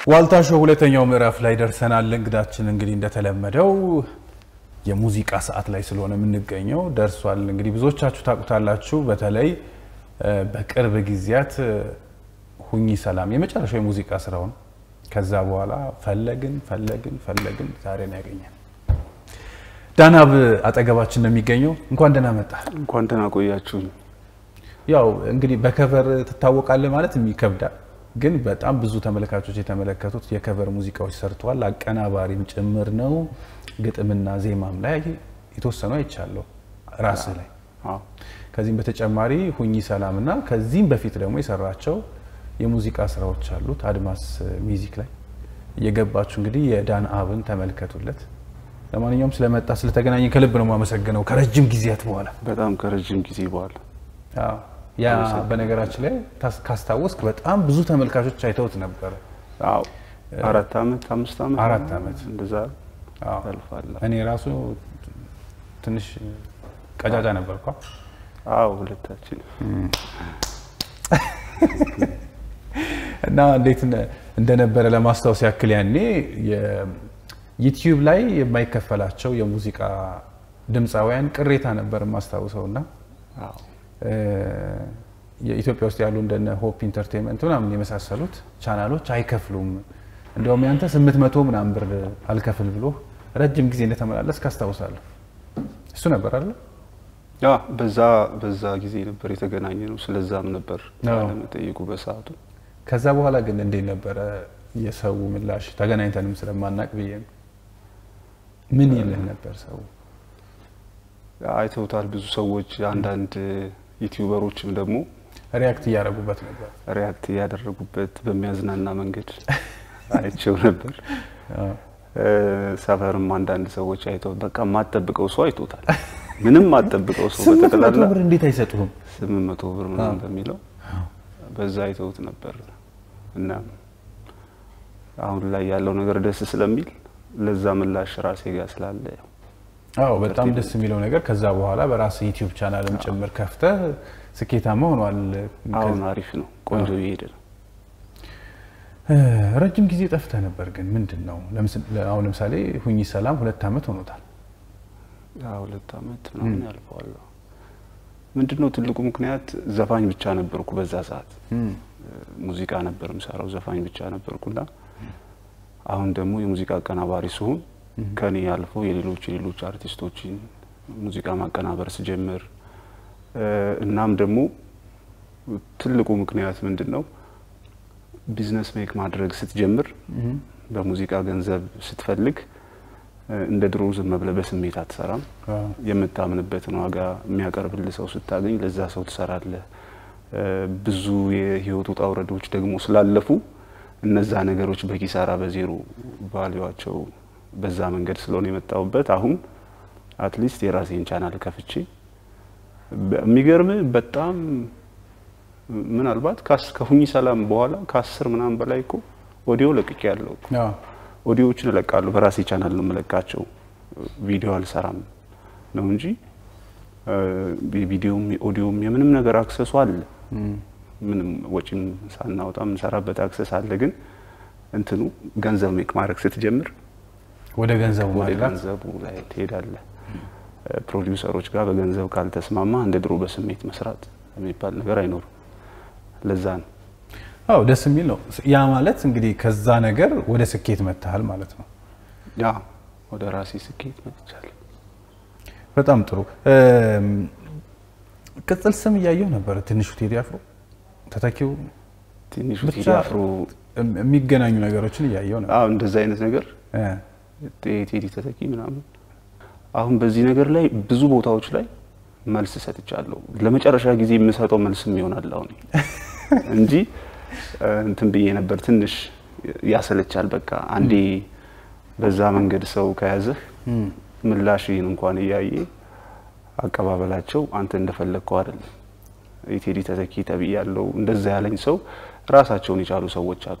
ዋልታ ሾው ሁለተኛው ምዕራፍ ላይ ደርሰናል። እንግዳችን እንግዲህ እንደተለመደው የሙዚቃ ሰዓት ላይ ስለሆነ የምንገኘው ደርሷል። እንግዲህ ብዙዎቻችሁ ታውቁታላችሁ። በተለይ በቅርብ ጊዜያት ሁኚ ሰላም የመጨረሻው የሙዚቃ ስራው ነው። ከዛ በኋላ ፈለግን ፈለግን ፈለግን ዛሬ ነው ያገኘን። ዳናብ አጠገባችን ነው የሚገኘው። እንኳን ደህና መጣ። እንኳን ደህና ቆያችሁኝ። ያው እንግዲህ በከቨር ትታወቃለህ ማለት ይከብዳል፣ ግን በጣም ብዙ ተመልካቾች የተመለከቱት የከቨር ሙዚቃዎች ሰርተዋል። አቀናባሪም ጭምር ነው። ግጥምና ዜማም ላይ የተወሰኑ አይቻለሁ ራስ ላይ። አዎ ከዚህም በተጨማሪ ሁኚ ሰላም እና ከዚህም በፊት ደግሞ የሰራቸው የሙዚቃ ስራዎች አሉት አድማስ ሚውዚክ ላይ እየገባችሁ እንግዲህ የዳን አብን ተመልከቱለት። ለማንኛውም ስለመጣ ስለተገናኘን ከልብ ነው የማመሰግነው ከረጅም ጊዜያት በኋላ በጣም ከረጅም ጊዜ በኋላ አዎ። ያ በነገራችን ላይ ታስ- ካስታወስክ በጣም ብዙ ተመልካቾች አይተውት ነበረ። አዎ አራት ዓመት አምስት ዓመት አራት ዓመት እንደዛ አዎ። ያልፋል። እኔ ራሱ ትንሽ ቀጫጫ ነበርኳ። አዎ ሁለታችን እና እንዴት ነ- እንደነበረ ለማስታወስ ያክል ያኔ ዩቲዩብ ላይ የማይከፈላቸው የሙዚቃ ድምፃውያን ቅሬታ ነበር የማስታውሰው እና አዎ እ፣ የኢትዮጵያ ውስጥ ያሉ እንደነ ሆፕ ኢንተርቴንመንት ምናምን የመሳሰሉት ቻናሎች አይከፍሉም። እንዲያውም ያንተ ስምንት መቶ ምናምን ብር አልከፍል ብሎ ረጅም ጊዜ እንደተመላለስ ካስታውሳለሁ። እሱ ነበር አለ ያ በዛ በዛ ጊዜ ነበር የተገናኘ ነው። ስለዛም ነበር አዎ። ለመጠየቁ በሰዓቱ ከዛ በኋላ ግን እንዴት ነበረ የሰው ምላሽ? ተገናኝተንም ስለማናቅ ብዬ ነው። ምን ይልህ ነበር ሰው? አይተውታል ብዙ ሰዎች። አንዳንድ ዩቲዩበሮችም ደግሞ ሪያክት እያደረጉበት ነበር። ሪያክት ያደረጉበት በሚያዝናና መንገድ አይቼው ነበር። አዎ። እ፣ ሰፈርም አንዳንድ ሰዎች አይተው በቃ የማትጠብቀው ሰው አይቶታል። ምንም የማትጠብቀው ሰው ስምንት መቶ በጠቅላላ ብር እንዴት አይሰጡህም? ስምንት መቶ ብር ምናምን በሚለው በዛ አይተውት ነበር እና አሁን ላይ ያለው ነገር ደስ ስለሚል ለዛ ምላሽ ራሴ ጋር ስላለ ያው አዎ በጣም ደስ የሚለው ነገር ከዛ በኋላ በራስ ዩቲዩብ ቻናልም ጭምር ከፍተህ ስኬታማ ሆኗል። አሁን አሪፍ ነው፣ ቆንጆ እየሄደ ነው። እ፣ ረጅም ጊዜ ጠፍተህ ነበር ግን ምንድን ነው? ለምስ- አሁን ለምሳሌ ሁኚ ሰላም ሁለት ዓመት ሆኖታል። ያ ሁለት ዓመት ምናምን ያልፈዋል። ምንድን ነው ትልቁ ምክንያት ዘፋኝ ብቻ ነበርኩ በዛ ሰዓት ሙዚቃ ነበር የምሰራው፣ ዘፋኝ ብቻ ነበርኩና አሁን ደግሞ የሙዚቃ አቀናባሪ ሲሆን ከኔ አልፎ የሌሎች የሌሎች አርቲስቶችን ሙዚቃ ማቀናበር ስጀምር እ፣ እናም ደግሞ ትልቁ ምክንያት ምንድን ነው ቢዝነስ ሜክ ማድረግ ስትጀምር በሙዚቃ ገንዘብ ስትፈልግ እ፣ እንደ ድሮ ዝም ብለህ በስሜት አትሰራም። አዎ። የምታምንበትን ዋጋ የሚያቀርብልህ ሰው ስታገኝ ለዛ ሰው ትሰራለህ። እ፣ ብዙ የህይወት ውጣ ውረዶች ደግሞ ስላለፉ እነዛ ነገሮች በኪሳራ በዜሮ ቫሊዋቸው በዛ መንገድ ስለሆነ የመጣሁበት አሁን አትሊስት የራሴን ቻናል ከፍቼ በ- የሚገርም በጣም ምናልባት ካስ- ከሁኚ ሰላም በኋላ ከአስር ምናምን በላይ እኮ ኦዲዮ ለቅቄ ያለው አዎ። ኦዲዮዎችን እለቃለሁ። በራሴ ቻናል ነው የምለቃቸው። ቪዲዮ አልሰራም ነው እንጂ እ፣ የቪዲዮም የኦዲዮም የምንም ነገር አክሰሱ አለ። ምንም ወጪም ሳናወጣ የምንሰራበት አክሰስ አለ። ግን እንትኑ ገንዘብ ሜክ ማድረግ ስትጀምር ወደ ገንዘቡ ወደ ማድላት ገንዘቡ ላይ ትሄዳለህ። እ፣ ፕሮዲውሰሮች ጋር በገንዘብ ካልተስማማ እንደ ድሮ በስሜት መስራት የሚባል ነገር አይኖርም። ለዛ ነው አዎ ደስ የሚል ነው። ያ ማለት እንግዲህ ከዛ ነገር ወደ ስኬት መጥተሃል ማለት ነው። ያ ወደ ራሴ ስኬት መጥቻለሁ። በጣም ጥሩ። እም፣ ቅጽል ስም እያየው ነበር። ትንሹ ቴዲ አፍሮ ተተኪው ትንሹ ብቻ ቴዲ አፍሮ እም- የሚገናኙ ነገሮችን እያየው ነበር። አዎ እንደዛ አይነት ነገር እ፣ ቴዲ ተተኪ ምናምን። አሁን በዚህ ነገር ላይ ብዙ ቦታዎች ላይ መልስ ሰጥቻለሁ። ለመጨረሻ ጊዜ የምሰጠው መልስም ይሆናል አሁን እንጂ እ፣ እንትን ብዬ ነበር። ትንሽ ያሰለቻል። በቃ አንዴ በዛ መንገድ ሰው ከያዘህ ምላሽህን እንኳን እያየ አቀባበላቸው አንተ እንደፈለግከው አይደለም። የቴዲ ተተኪ ተብያለሁ እንደዛ ያለኝ ሰው ራሳቸውን የቻሉ ሰዎች አሉ።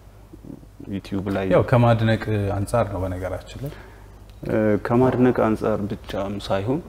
ዩቲዩብ ላይ ያው ከማድነቅ አንጻር ነው በነገራችን ላይ እ፣ ከማድነቅ አንጻር ብቻም ሳይሆን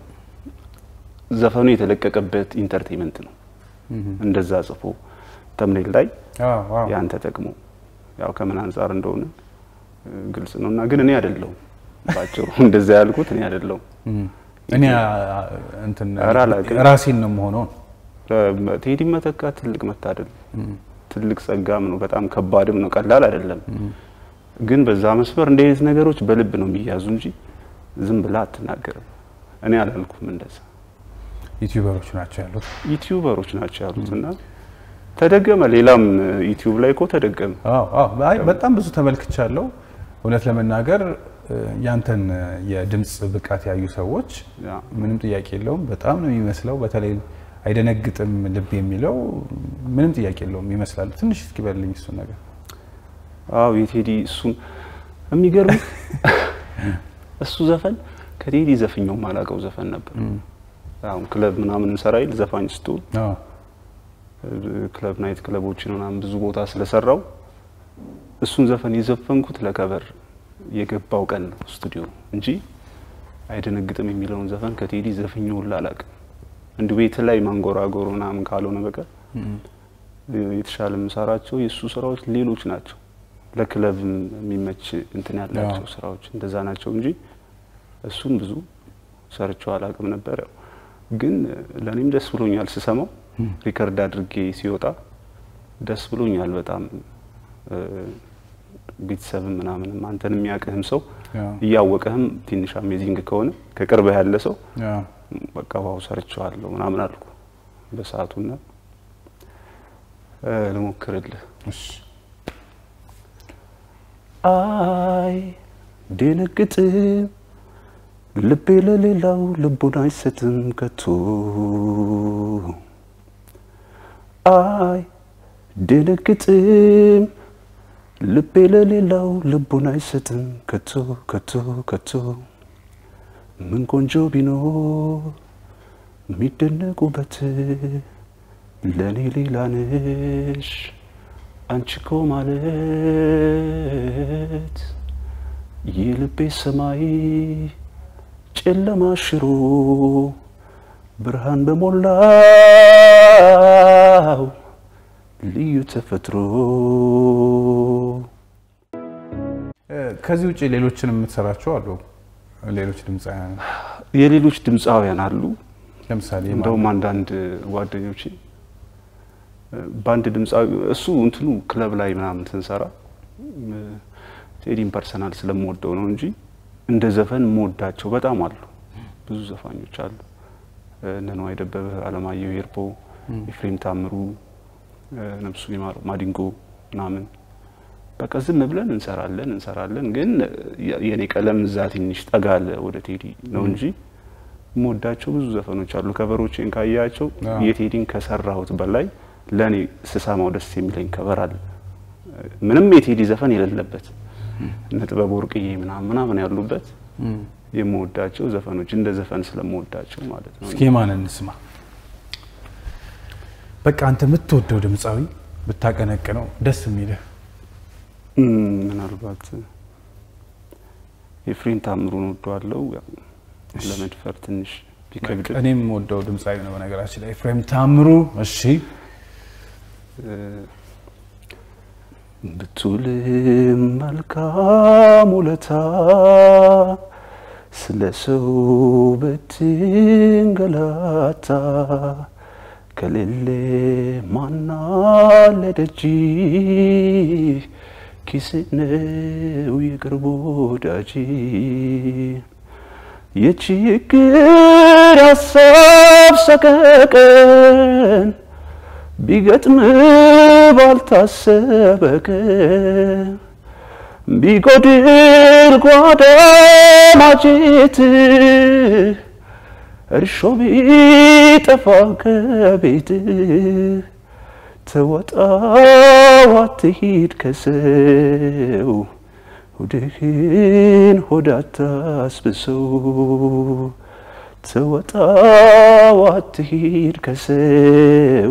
ዘፈኑ የተለቀቀበት ኢንተርቴንመንት ነው። እንደዛ ጽፎ ተምኔል ላይ አዎ፣ አዎ። ያን ተጠቅሞ ያው ከምን አንጻር እንደሆነ እ፣ ግልጽ ነው እና ግን እኔ አይደለሁም ባጭሩ እንደዛ ያልኩት እኔ አይደለሁም። እኔ አ- እንትን ኧረ አላውቅም። ራሴን ነው የምሆነው። ቴዲ መተካት ትልቅ መታደል ትልቅ ጸጋም ነው። በጣም ከባድም ነው። ቀላል አይደለም። ግን በዛ መስመር እንደ አይነት ነገሮች በልብ ነው የሚያዙ እንጂ ዝም ብላ አትናገርም። እኔ አላልኩም እንደዛ። ዩቲዩበሮች ናቸው ያሉት። ዩቲዩበሮች ናቸው ያሉት እና ተደገመ። ሌላም ዩቲዩብ ላይ እኮ ተደገመ። አዎ አዎ፣ አይ በጣም ብዙ ተመልክቻለሁ። እውነት ለመናገር እ፣ ያንተን የድምፅ ብቃት ያዩ ሰዎች ያ ምንም ጥያቄ የለውም በጣም ነው የሚመስለው። በተለይ አይደነግጥም ልብ የሚለው ምንም ጥያቄ የለውም ይመስላል። ትንሽ እስኪ በልኝ እሱን ነገር። አዎ የቴዲ እሱን የሚገርም እሱ ዘፈን ከቴዲ ዘፍኛው ማላቀው ዘፈን ነበር። አሁን ክለብ ምናምን እንሰራ ይል ዘፋኝ ስትሆን አዎ ክለብ ናይት ክለቦችን ምናምን ብዙ ቦታ ስለሰራው እሱን ዘፈን የዘፈንኩት ለከበር የገባው ቀን ነው ስቱዲዮ እንጂ አይደነግጥም የሚለውን ዘፈን ከቴዲ ዘፍኜው ሁላ አላውቅም። እንዲሁ ቤት ላይ ማንጎራጎር ምናምን ካልሆነ በቀር የተሻለ የምሰራቸው የእሱ ስራዎች ሌሎች ናቸው። ለክለብ የሚመች እንትን ያላቸው አዎ። ስራዎች እንደዛ ናቸው እንጂ እሱን ብዙ ሰርቸው አላውቅም ነበር። ያው ግን ለእኔም ደስ ብሎኛል ስሰማው ሪከርድ አድርጌ ሲወጣ ደስ ብሎኛል በጣም እ፣ ቤተሰብም ምናምንም አንተን የሚያውቅህም ሰው አዎ እያወቀህም ትንሽ አሜዚንግ ከሆነ ከቅርብህ ያለ ሰው አዎ በቃ ዋው ሰርቸዋለሁ ምናምን አልኩ በሰዓቱና እ፣ ልሞክርልህ እሺ አይ ደነግጥም ልቤ ለሌላው ልቡን አይሰጥም ከቶ አይ ደነግጥም ልቤ ለሌላው ልቡን አይሰጥም ከቶ ከቶ ከቶ ምን ቆንጆ ቢኖር የሚደነቁበት ለእኔ ሌላ ነሽ አንቺ እኮ ማለት የልቤ ሰማይ ጨለማ ሽሮ ብርሃን በሞላው ልዩ ተፈጥሮ እ፣ ከዚህ ውጭ ሌሎችን የምትሰራቸው አሉ? ሌሎች ድምፃውያን የሌሎች ድምፃውያን አሉ። ለምሳሌ ማን? እንደውም አንዳንድ ጓደኞቼ በአንድ ድምፃዊ እሱ እንትኑ ክለብ ላይ ምናምን ስንሰራ እ፣ ቴዲን ፐርሰናል ስለምወደው ነው እንጂ እንደ ዘፈን የምወዳቸው በጣም አሉ። ብዙ ዘፋኞች አሉ። እ፣ እነ ነዋይ ደበበ፣ አለማየሁ ሄርፖ፣ ኤፍሬም ታምሩ፣ እ፣ ነፍሱ ይማረው፣ ማዲንጎ ምናምን በቃ ዝም ብለን እንሰራለን እንሰራለን። ግን የ- የኔ ቀለም እዛ ትንሽ ጠጋ አለ ወደ ቴዲ ነው እንጂ የምወዳቸው ብዙ ዘፈኖች አሉ። ከበሮቼን ካያቸው አዎ። የቴዲን ከሰራሁት በላይ ለእኔ ስሰማው ደስ የሚለኝ ከበር አለ። ምንም የቴዲ ዘፈን የሌለበት እነ ጥበብ ወርቅዬ ምናምን ምናምን ያሉበት እም፣ የምወዳቸው ዘፈኖች እንደ ዘፈን ስለምወዳቸው ማለት ነው። እስኪ ማን እንስማ? በቃ አንተ የምትወደው ድምፃዊ ብታቀነቅነው ደስ የሚልህ እም፣ ምናልባት ኤፍሬም ታምሩን ወደዋለው ለመድፈር ትንሽ ቢከብድ እኔም ወደው ድምፃዊ ነው በነገራችን ላይ ኤፍሬም ታምሩ። እሺ ብቱልም መልካም ውለታ ስለ ሰው ብትንገላታ ከሌለ ማናለ ደጅ ኪስ ነው የቅርብ ወዳጅ የችግር ሀሳብ ሰቀቀን ቢገጥም ባልታሰበ ቀን ቢጎድል ጓዳ ማጀት እርሾ ቢጠፋ ከቤት ተወጣው አትሂድ ከሰው ሆድህን ሆድ አታስብሰው ተወጣው አትሂድ ከሰው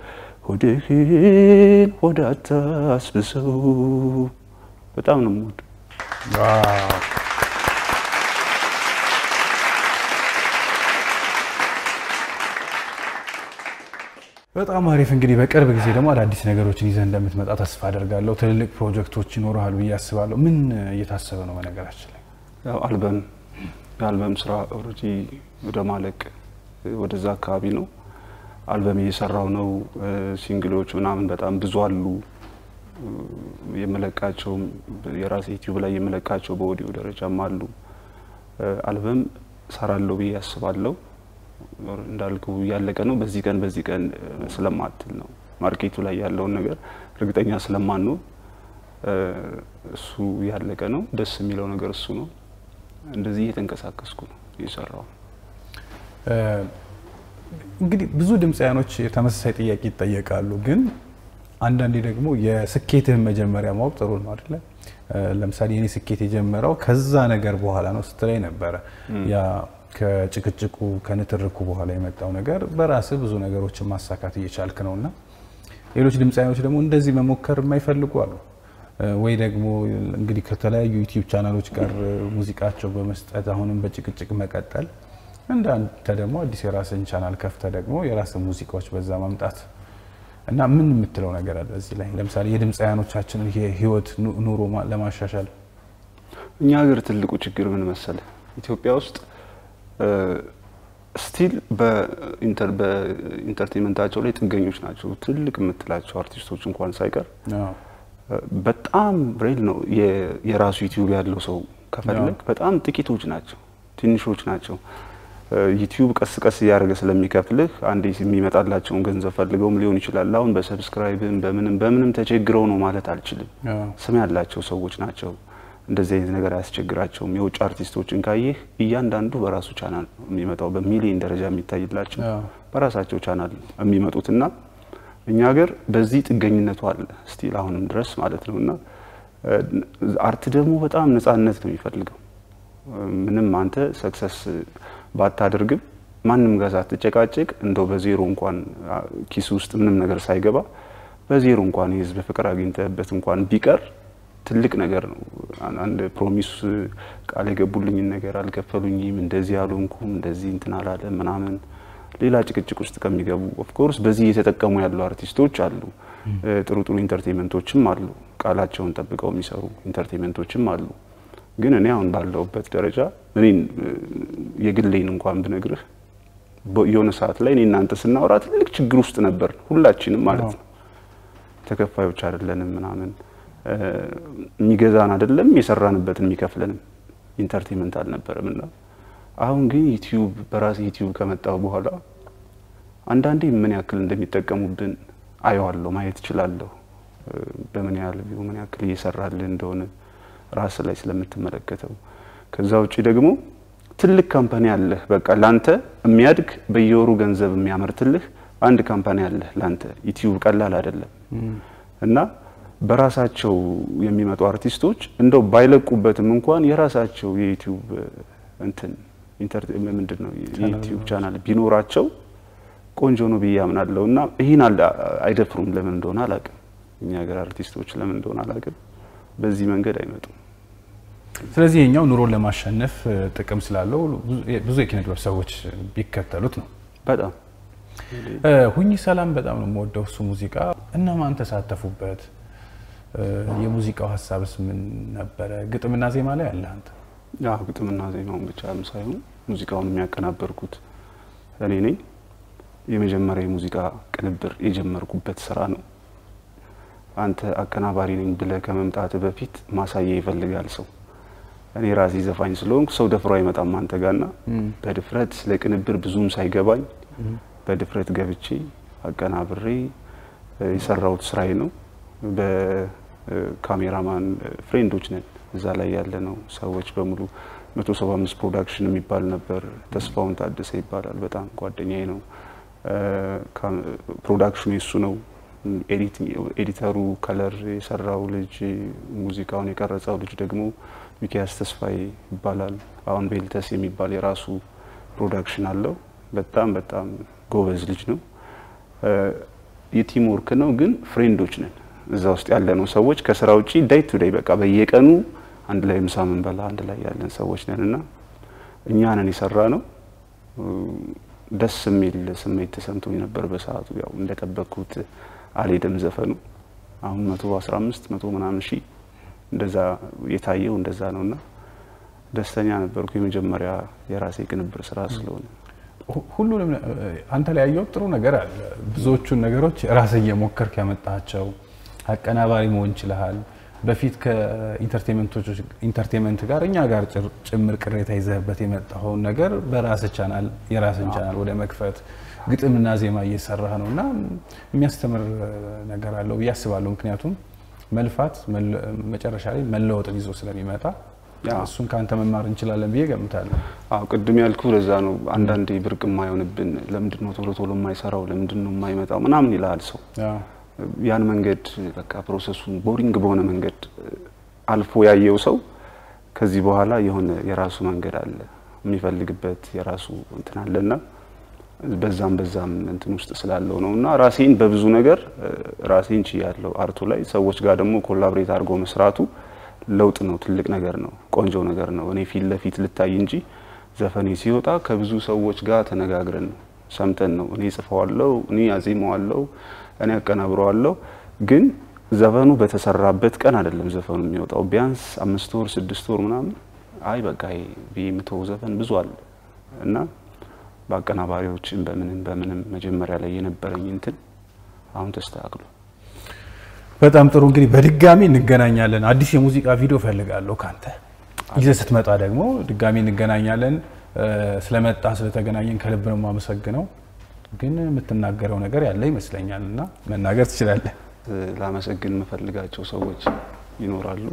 ሆድህን ሆድ አታስብሰው። በጣም ነው የምወደው። ዋው። በጣም አሪፍ። እንግዲህ በቅርብ ጊዜ ደግሞ አዳዲስ ነገሮችን ይዘህ እንደምትመጣ ተስፋ አደርጋለሁ። ትልልቅ ፕሮጀክቶች ይኖረሃል ብዬ አስባለሁ። ምን እየታሰበ ነው? በነገራችን ላይ ያው አልበም የአልበም ስራ ኦልሬዲ ወደ ማለቅ ወደዛ አካባቢ ነው። አልበም እየሰራው ነው። ሲንግሎች ምናምን በጣም ብዙ አሉ። የመለቃቸውም የራሴ ዩቲዩብ ላይ የመለቃቸው በኦዲዮ ደረጃም አሉ። አልበም ሰራለሁ ብዬ አስባለሁ። እንዳልኩ እያለቀ ነው። በዚህ ቀን በዚህ ቀን ስለማትል ነው ማርኬቱ ላይ ያለውን ነገር እርግጠኛ ስለማንሆን እሱ ያለቀ ነው። ደስ የሚለው ነገር እሱ ነው። እንደዚህ እየተንቀሳቀስኩ ነው እየሰራው። እንግዲህ ብዙ ድምፃያኖች ተመሳሳይ ጥያቄ ይጠየቃሉ። ግን አንዳንዴ ደግሞ የስኬትህን መጀመሪያ ማወቅ ጥሩ ነው አይደለ? ለምሳሌ የኔ ስኬት የጀመረው ከዛ ነገር በኋላ ነው ስትለኝ ነበረ። ያ ከጭቅጭቁ ከንትርኩ በኋላ የመጣው ነገር በራስህ ብዙ ነገሮችን ማሳካት እየቻልክ ነው እና ሌሎች ድምፃያኖች ደግሞ እንደዚህ መሞከር የማይፈልጉ አሉ። ወይ ደግሞ እንግዲህ ከተለያዩ ዩቲዩብ ቻናሎች ጋር ሙዚቃቸው በመስጠት አሁንም በጭቅጭቅ መቀጠል፣ እንደ አንተ ደግሞ አዲስ የራስን ቻናል ከፍተ ደግሞ የራስን ሙዚቃዎች በዛ ማምጣት እና ምን የምትለው ነገር አለ እዚህ ላይ? ለምሳሌ የድምፃያኖቻችንን የህይወት ኑሮ ለማሻሻል እኛ ሀገር ትልቁ ችግር ምን መሰለ? ኢትዮጵያ ውስጥ ስቲል በኢንተርቴንመንታቸው ላይ ጥገኞች ናቸው። ትልቅ የምትላቸው አርቲስቶች እንኳን ሳይቀር በጣም ሬል ነው። የራሱ ዩቲዩብ ያለው ሰው ከፈለግ በጣም ጥቂቶች ናቸው፣ ትንሾች ናቸው። ዩቲዩብ ቀስ ቀስ እያደረገ ስለሚከፍልህ አንዴ የሚመጣላቸውን ገንዘብ ፈልገውም ሊሆን ይችላል። አሁን በሰብስክራይብም በምንም በምንም ተቸግረው ነው ማለት አልችልም። ስም ያላቸው ሰዎች ናቸው። እንደዚህ አይነት ነገር አያስቸግራቸውም። የውጭ አርቲስቶችን ካየህ እያንዳንዱ በራሱ ቻናል የሚመጣው በሚሊዮን ደረጃ የሚታይላቸው በራሳቸው ቻናል የሚመጡት እና እኛ ሀገር በዚህ ጥገኝነቱ አለ ስቲል አሁንም ድረስ ማለት ነው። እና አርት ደግሞ በጣም ነጻነት ነው የሚፈልገው። ምንም አንተ ሰክሰስ ባታደርግም ማንም ጋር ሳትጨቃጨቅ እንደው በዜሮ እንኳን ኪስ ውስጥ ምንም ነገር ሳይገባ በዜሮ እንኳን የህዝብ ፍቅር አግኝተህበት እንኳን ቢቀር ትልቅ ነገር ነው። አንድ ፕሮሚስ ቃል የገቡልኝን ነገር አልከፈሉኝም፣ እንደዚህ አልሆንኩም፣ እንደዚህ እንትን አላለ ምናምን ሌላ ጭቅጭቅ ውስጥ ከሚገቡ ኦፍኮርስ በዚህ እየተጠቀሙ ያሉ አርቲስቶች አሉ። ጥሩ ጥሩ ኢንተርቴንመንቶችም አሉ፣ ቃላቸውን ጠብቀው የሚሰሩ ኢንተርቴንመንቶችም አሉ። ግን እኔ አሁን ባለሁበት ደረጃ እኔን የግሌን እንኳን ብነግርህ የሆነ ሰዓት ላይ እኔ እናንተ ስናወራ ትልቅ ችግር ውስጥ ነበር፣ ሁላችንም ማለት ነው። ተከፋዮች አይደለንም ምናምን የሚገዛን አይደለም የሰራንበትን የሚከፍለንም ኢንተርቴንመንት አልነበረም እና አሁን ግን ዩቲዩብ በራሴ ዩቲዩብ ከመጣሁ በኋላ አንዳንዴ ምን ያክል እንደሚጠቀሙብን አየዋለሁ፣ ማየት እችላለሁ። በምን ያህል ቪው ምን ያክል እየሰራልህ እንደሆነ ራስ ላይ ስለምትመለከተው። ከዛ ውጭ ደግሞ ትልቅ ካምፓኒ አለህ፣ በቃ ላንተ የሚያድግ በየወሩ ገንዘብ የሚያመርትልህ አንድ ካምፓኒ አለህ ላንተ። ዩቲዩብ ቀላል አይደለም እና በራሳቸው የሚመጡ አርቲስቶች እንደው ባይለቁበትም እንኳን የራሳቸው የዩቲዩብ እንትን ምንድን ነው የዩቲዩብ ቻናል ቢኖራቸው ቆንጆ ነው ብዬ አምናለሁ። እና ይህን አይደፍሩም። ለምን እንደሆነ አላውቅም። እኛ ሀገር አርቲስቶች ለምን እንደሆነ አላውቅም። በዚህ መንገድ አይመጡም። ስለዚህ የኛው ኑሮን ለማሸነፍ ጥቅም ስላለው ብዙ የኪነ ጥበብ ሰዎች ቢከተሉት ነው። በጣም ሁኚ ሰላም በጣም ነው የምወደው እሱ ሙዚቃ። እነማን ተሳተፉበት? የሙዚቃው ሀሳብስ ምን ነበረ? ግጥምና ዜማ ላይ አለ አንተ? ያው ግጥምና ዜማውን ብቻም ሳይሆን ሙዚቃውን የሚያቀናበርኩት እኔ ነኝ። የመጀመሪያ የሙዚቃ ቅንብር የጀመርኩበት ስራ ነው። አንተ አቀናባሪ ነኝ ብለህ ከመምጣት በፊት ማሳያ ይፈልጋል ሰው። እኔ ራሴ ዘፋኝ ስለሆንኩ ሰው ደፍሮ አይመጣም አንተ ጋርና በድፍረት ስለ ቅንብር ብዙም ሳይገባኝ በድፍረት ገብቼ አቀናብሬ የሰራሁት ስራዬ ነው። በካሜራማን ፍሬንዶች ነን እዛ ላይ ያለ ነው ሰዎች በሙሉ መቶ ሰባ አምስት ፕሮዳክሽን የሚባል ነበር። ተስፋውን ታደሰ ይባላል። በጣም ጓደኛዬ ነው። ፕሮዳክሽኑ የሱ ነው። ኤዲተሩ ከለር የሰራው ልጅ፣ ሙዚቃውን የቀረጸው ልጅ ደግሞ ሚኪያስ ተስፋዬ ይባላል። አሁን ቤልተስ የሚባል የራሱ ፕሮዳክሽን አለው። በጣም በጣም ጎበዝ ልጅ ነው። የቲም ወርክ ነው፣ ግን ፍሬንዶች ነን እዛ ውስጥ ያለ ነው ሰዎች ከስራ ውጪ ዳይ ቱ ዳይ በቃ በየቀኑ አንድ ላይ ምሳ ምንበላ አንድ ላይ ያለን ሰዎች ነን እና እኛ ነን የሰራ ነው። ደስ የሚል ስሜት ተሰምቶኝ ነበር በሰዓቱ። ያው እንደጠበቅኩት አልሄደም ዘፈኑ። አሁን መቶ አስራ አምስት መቶ ምናምን ሺህ እንደዛ የታየው እንደዛ ነው እና ደስተኛ ነበርኩ። የመጀመሪያ የራሴ ቅንብር ስራ ስለሆነ ሁ- ሁሉንም እ፣ አንተ ላይ ያየሁት ጥሩ ነገር አለ። ብዙዎቹን ነገሮች ራስህ እየሞከርክ ያመጣቸው አቀናባሪ መሆን ችለሃል። በፊት ከኢንተርቴንመንቶች ኢንተርቴንመንት ጋር እኛ ጋር ጭር- ጭምር ቅሬታ ይዘህበት የመጣኸውን ነገር በራስህ ቻናል የራስን ቻናል ወደ መክፈት ግጥምና ዜማ እየሰራህ ነው እና የሚያስተምር እ፣ ነገር አለው ብዬ አስባለሁ። ምክንያቱም መልፋት መለ- መጨረሻ ላይ መለወጥን ይዞ ስለሚመጣ አዎ። እሱን ከአንተ መማር እንችላለን ብዬ ገምታለሁ። አዎ ቅድም ያልኩ ለዛ ነው። አንዳንዴ ብርቅ የማይሆንብን ለምንድን ነው ቶሎ ቶሎ የማይሰራው ለምንድን ነው የማይመጣው ምናምን ይልሃል ሰው። አዎ። ያን መንገድ በቃ ፕሮሰሱን ቦሪንግ በሆነ መንገድ አልፎ ያየው ሰው ከዚህ በኋላ የሆነ የራሱ መንገድ አለ የሚፈልግበት የራሱ እንትን አለና በዛም በዛም እንትን ውስጥ ስላለው ነው እና ራሴን በብዙ ነገር እ፣ ራሴን ችያለሁ አርቱ ላይ ሰዎች ጋር ደግሞ ኮላብሬት አድርጎ መስራቱ ለውጥ ነው፣ ትልቅ ነገር ነው፣ ቆንጆ ነገር ነው። እኔ ፊት ለፊት ልታይ እንጂ ዘፈኔ ሲወጣ ከብዙ ሰዎች ጋር ተነጋግረን ነው ሰምተን ነው። እኔ ጽፈዋለሁ፣ እኔ አዜመዋለሁ፣ እኔ አቀናብረዋለሁ። ግን ዘፈኑ በተሰራበት ቀን አይደለም ዘፈኑ የሚወጣው። ቢያንስ አምስት ወር ስድስት ወር ምናምን አይ በቃ ይሄ ብዬ የምተወው ዘፈን ብዙ አለ እና በአቀናባሪዎችን በምንም በምንም መጀመሪያ ላይ የነበረኝ እንትን አሁን ተስተካክሎ በጣም ጥሩ እንግዲህ በድጋሚ እንገናኛለን። አዲስ የሙዚቃ ቪዲዮ ፈልጋለሁ ካንተ ይዘህ ስትመጣ ደግሞ ድጋሚ እንገናኛለን። እ፣ ስለመጣ ስለተገናኘን ከልብ ነው የማመሰግነው። ግን የምትናገረው ነገር ያለ ይመስለኛል እና መናገር ትችላለህ። እ፣ ላመሰግን የምፈልጋቸው ሰዎች ይኖራሉ።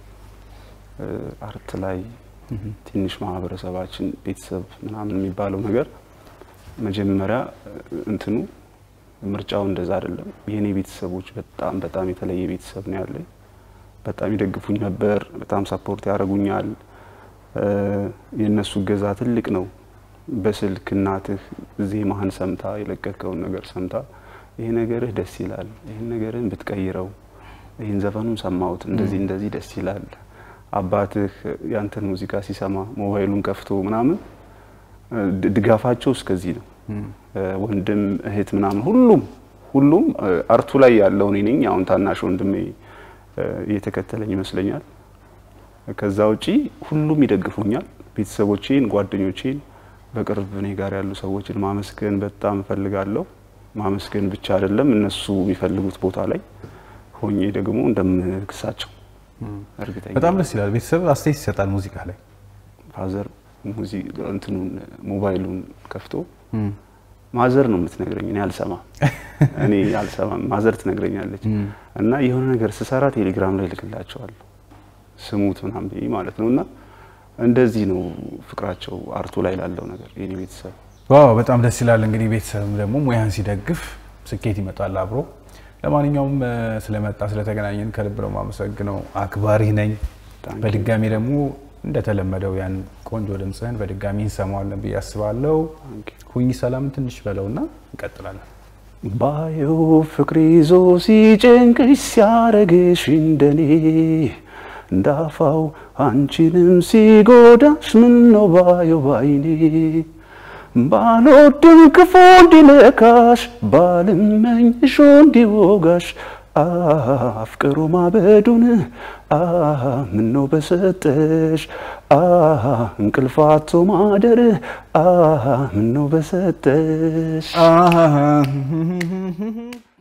እ፣ አርት ላይ ትንሽ ማህበረሰባችን ቤተሰብ ምናምን የሚባለው ነገር መጀመሪያ እ፣ እንትኑ ምርጫው እንደዛ አይደለም። የእኔ ቤተሰቦች በጣም በጣም የተለየ ቤተሰብ ነው ያለኝ። በጣም ይደግፉኝ ነበር፣ በጣም ሰፖርት ያደርጉኛል። እ፣ የእነሱ እገዛ ትልቅ ነው። በስልክ እናትህ ዜማህን ሰምታ የለቀቀውን ነገር ሰምታ ይሄ ነገርህ ደስ ይላል፣ ይህን ነገርህን ብትቀይረው፣ ይህን ዘፈኑን ሰማሁት እንደዚህ እንደዚህ ደስ ይላል። አባትህ ያንተን ሙዚቃ ሲሰማ ሞባይሉን ከፍቶ ምናምን እ፣ ድ- ድጋፋቸው እስከዚህ ነው። እ፣ ወንድም እህት ምናምን ሁሉም ሁሉም እ፣ አርቱ ላይ ያለው እኔ ነኝ። አሁን ታናሽ ወንድሜ እ፣ እየተከተለኝ ይመስለኛል። ከዛ ውጪ ሁሉም ይደግፉኛል። ቤተሰቦቼን፣ ጓደኞቼን፣ በቅርብ እኔ ጋር ያሉ ሰዎችን ማመስገን በጣም እፈልጋለሁ። ማመስገን ብቻ አይደለም እነሱ የሚፈልጉት ቦታ ላይ ሆኜ ደግሞ እንደምክሳቸው እርግጠኛ በጣም ደስ ይላል። ቤተሰብ አስተያየት ይሰጣል ሙዚቃ ላይ ፋዘር ሙዚ እንትኑን ሞባይሉን ከፍቶ ማዘር ነው የምትነግረኝ። እኔ አልሰማም እኔ አልሰማም። ማዘር ትነግረኛለች እና የሆነ ነገር ስሰራ ቴሌግራም ላይ ልክላቸዋለሁ ስሙት ምናምን ብዬ ማለት ነው። እና እንደዚህ ነው ፍቅራቸው አርቱ ላይ ላለው ነገር የኔ ቤተሰብ ዋው በጣም ደስ ይላል። እንግዲህ ቤተሰብም ደግሞ ሙያን ሲደግፍ ስኬት ይመጣል አብሮ። ለማንኛውም እ፣ ስለመጣ ስለተገናኘን ከልብ ነው የማመሰግነው። አክባሪ ነኝ። Thank you. በድጋሚ ደግሞ እንደተለመደው ያን ቆንጆ ድምፅህን በድጋሚ እንሰማዋለን ብዬ አስባለሁ። Thank you. ሁኝ ሰላም ትንሽ በለውና እንቀጥላለን። ባየው ፍቅር ይዞ ሲጨንቅሽ ሲያረግሽ እንደኔ እንዳፋው አንቺንም ሲጎዳሽ ምን ነው ባየው ባይኔ ባልወድም ክፉ እንዲነካሽ ባልመኝሽ እንዲወጋሽ አፍቅሮ ማበዱን ምን ነው በሰጠሽ እንቅልፋቶ ማደር ምን ነው በሰጠሽ አሃ